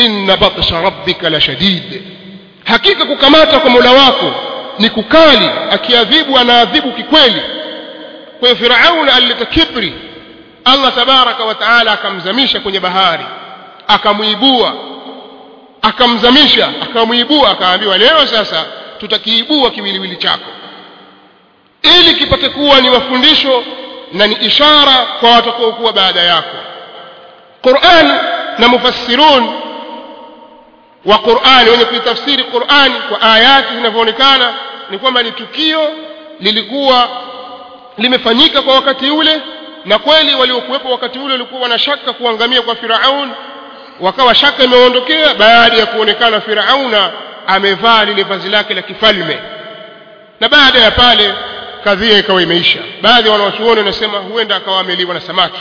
inna batsha rabbika la shadid hakika kukamata kwa Mola wako ni kukali akiadhibu anaadhibu kikweli kwa hiyo Firauna alileta kibri Allah tabaraka wa taala akamzamisha kwenye bahari akamuibua akamzamisha akamuibua akaambiwa leo sasa tutakiibua kiwiliwili chako ili kipate kuwa ni mafundisho na ni ishara kwa watakaokuwa baada yako Qur'an na mufassirun wa Qur'an wenye kuitafsiri Qur'an kwa ayati zinavyoonekana ni kwamba ni tukio lilikuwa limefanyika kwa wakati ule na kweli waliokuwepo wakati ule walikuwa wanashaka kuangamia kwa Firaun wakawa shaka imeondokea baada ya kuonekana Firauna amevaa lile vazi lake la kifalme na baada ya pale kadhia ikawa imeisha baadhi ya wanawachuoni wanasema huenda akawa ameliwa na samaki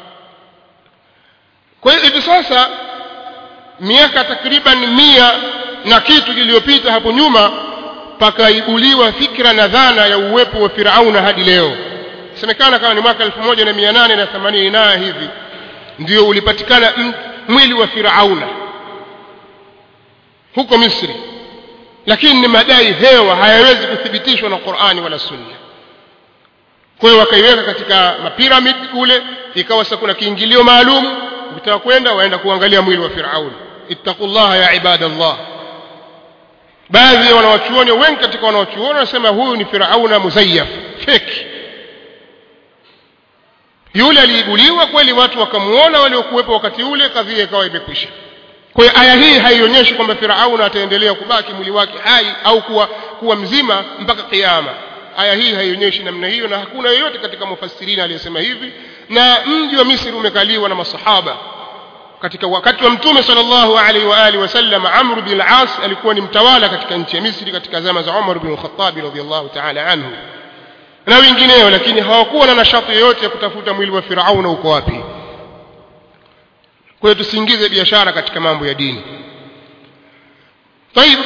kwa hiyo hivi sasa miaka takriban mia na kitu iliyopita hapo nyuma pakaibuliwa fikra na dhana ya uwepo wa Firauna hadi leo semekana kama ni mwaka 1880 na hivi ndio ulipatikana mwili wa Firauna huko Misri lakini ni madai hewa hayawezi kuthibitishwa na Qur'ani wala Sunna kwa hiyo wakaiweka katika mapiramid kule ikawa sasa kuna kiingilio maalum ukitaka kwenda waenda kuangalia mwili wa Firauni ittaqullaha ya ibadallah baadhi ya wanawachuoni wengi katika wanawachuoni wanasema huyu ni Firauna muzayyaf fake yule aliibuliwa kweli watu wakamuona waliokuwepo wakati ule kadhia ikawa imekwisha kwa hiyo aya hii haionyeshi kwamba Firauna ataendelea kubaki mwili wake hai au kuwa, kuwa mzima mpaka kiyama aya hii haionyeshi namna hiyo na hakuna yeyote katika mufassirina aliyesema hivi na mji wa Misri umekaliwa na masahaba katika wakati wa mtume sallallahu alaihi wa alihi wasallam Amr bin al-As alikuwa ni mtawala katika nchi ya Misri katika zama za Umar bin al-Khattab radhiyallahu ta'ala anhu na wengineo lakini hawakuwa na nashati yoyote ya kutafuta mwili wa Firauna uko wapi kwa hiyo tusiingize biashara katika mambo ya dini طيب